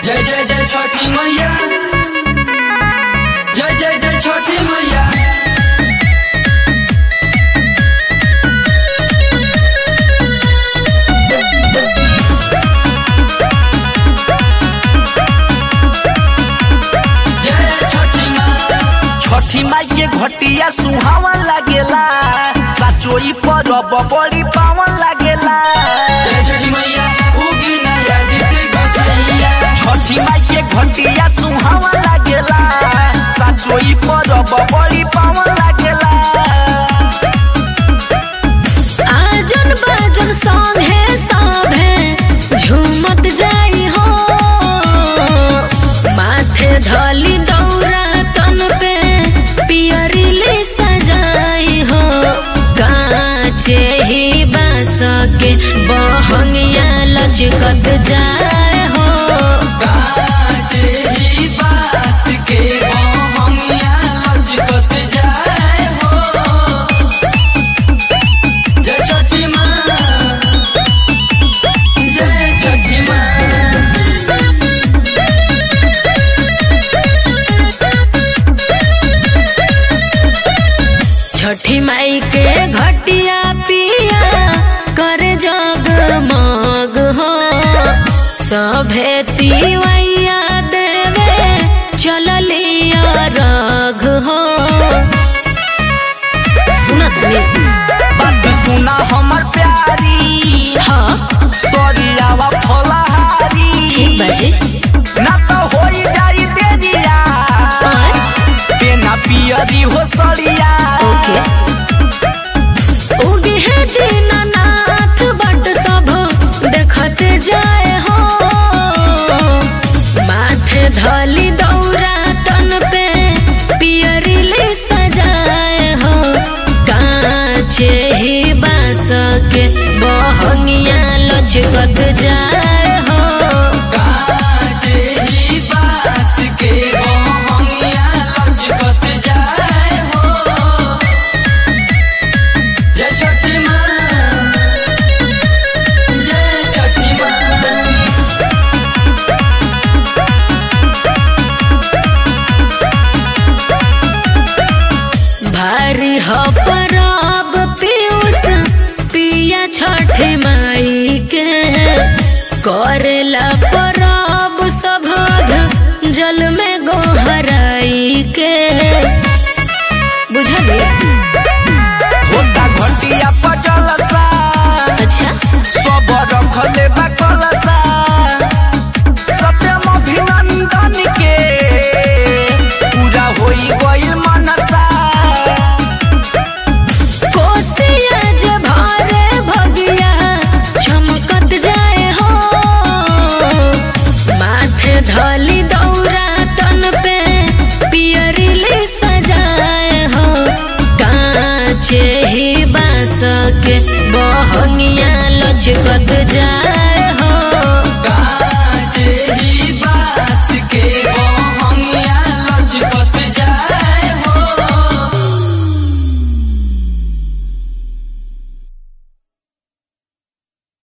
जय जय जय छठी मैया जय जय जय छठी मैया जय छठी माँ छठी माई के घटिया सुहावन लागेला साचोई परब बड़ी पावन लागेला जय छठी मैया उगी नया दीदी बसैया छठी माई के घटिया सुहावन लागेला साचोई परब बड़ी पावन लागेला आजन बाजन संगे साभे झूमत जाई हो माथे धली दौरा तन पे पियरी ले सजाई हो काचे ही बास के बहंगिया लचकत जाए हो काचे ही बास के बहंगिया लचकत जाए हो जय छठी माँ जय छठी माँ छठी माई के घटिया पिया कर जगमग हो सभे तिवैया देवे चललिया रघ हो सुनत नहीं बात सुना हमर प्यारी हाँ सरियावा फलहारी ठीक बाजी ना तो होई जाई देरिया और पेना पियरी हो सड़िया ओके उगे है दीनानाथ बट सब देखत जाए हो माथे धली दौरा तन पे पियरी ले सजाए हो काचे ही बास के बहंगिया लचकत जाए हो काचे ही बास के बहंगिया लचकत जाए हो जय छठी माँ जय छठी माँ भारी हो परब पीयूष पिया छठ माई के करेला परब सभग जल में गोहराई के बुझली होता घटिया पर जलसा अच्छा सब रखले बा कलसा सत्यम अभिनंदन के पूरा होई गइल मनसा कोसिया जे भारे भगिया चमकत जाए हो माथे धली दौरा तन पे पियरी ले सजाए हो काचे ही बास के बहंगिया लचकत जाए हो काचे ही